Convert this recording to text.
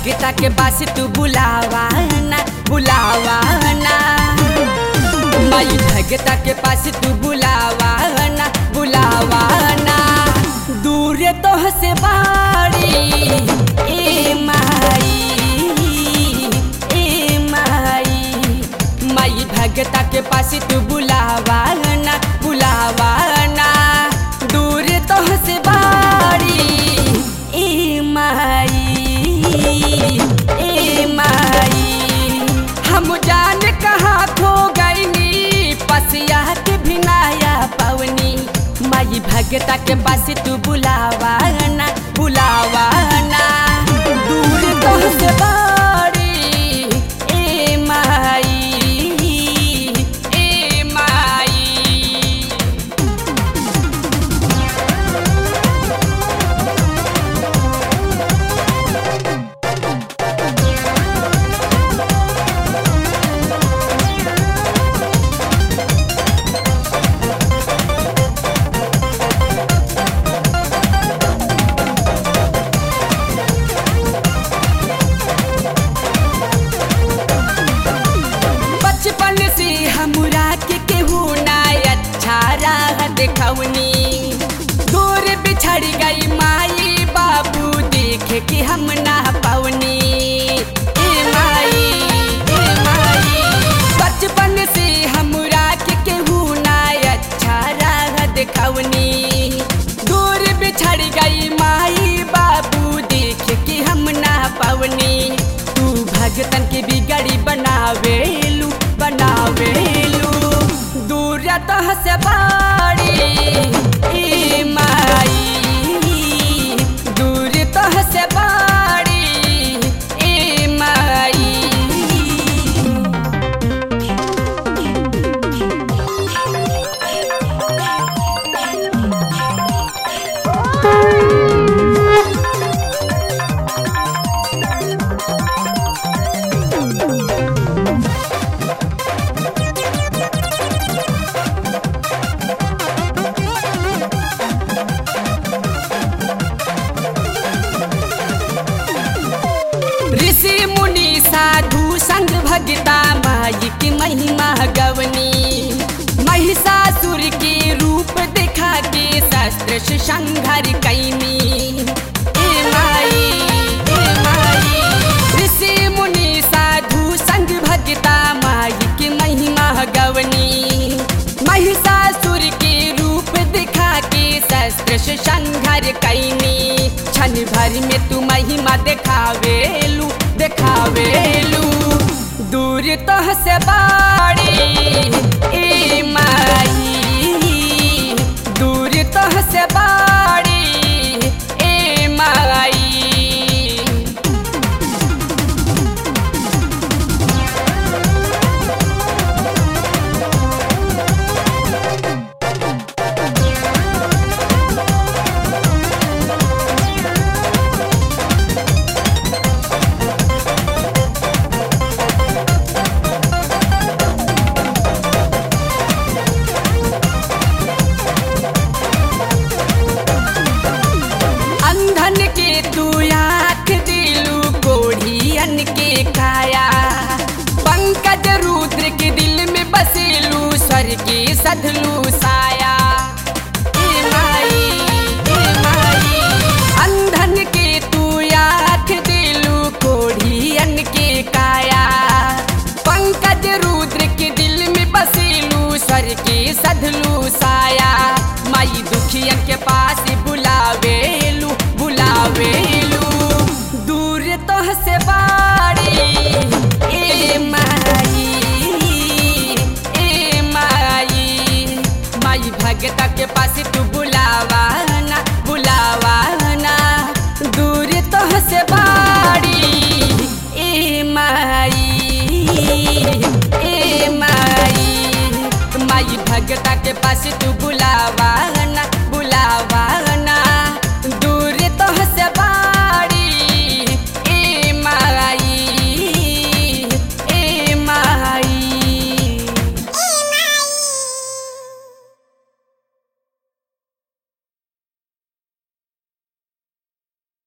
भगता के पास तू बुलावा ना बुलावा ना माई भगता के पास तू बुलावा ना बुलावा ना दूर तो से बाड़ी ए माई ए माई माई भगता के पास तू बुलावा ना बुलावा ना दूर तो से बाड़ी ए माई ए माई हम जान कहाँ खो गईनी पसिया के भिनाया पवनी माई भगता के पास तू बुलावा ना बुलावा ना दूर तो से बाड़ी ए माई ए माई बचपन से हमरा के केहू ना अच्छा राह देखौनी दूर बिछड़ गई माई बाबू देख के हम ना पवनी ए माई ए माई बचपन से हमरा के केहू ना अच्छा राह देखौनी दूर बिछड़ गई माई बाबू देख के हम ना पवनी तू भगतन के बिगड़ी बनावेलू बनावेलू दूर तो से बाड़ी ए माई दूर तो से बाड़ी ए माई ऋषि मुनि साधु संग भगता माई की महिमा गवनी महिषासुर के रूप दिखा के शस्त्र से संघर कैनी ए माई ए माई ऋषि मुनि साधु संग भगता माई की महिमा गवनी महिषासुर के रूप दिखा के शस्त्र से संघर कैनी क्षण भर में तू महिमा देखावेलू देखावेलू दूर तो से बाड़ी ए माई दूर तो से बाड़ी ए माई अंधन के तू आँख दिलू कोढ़ियन के काया पंकज रुद्र के दिल में बसेलू स्वर के सधलू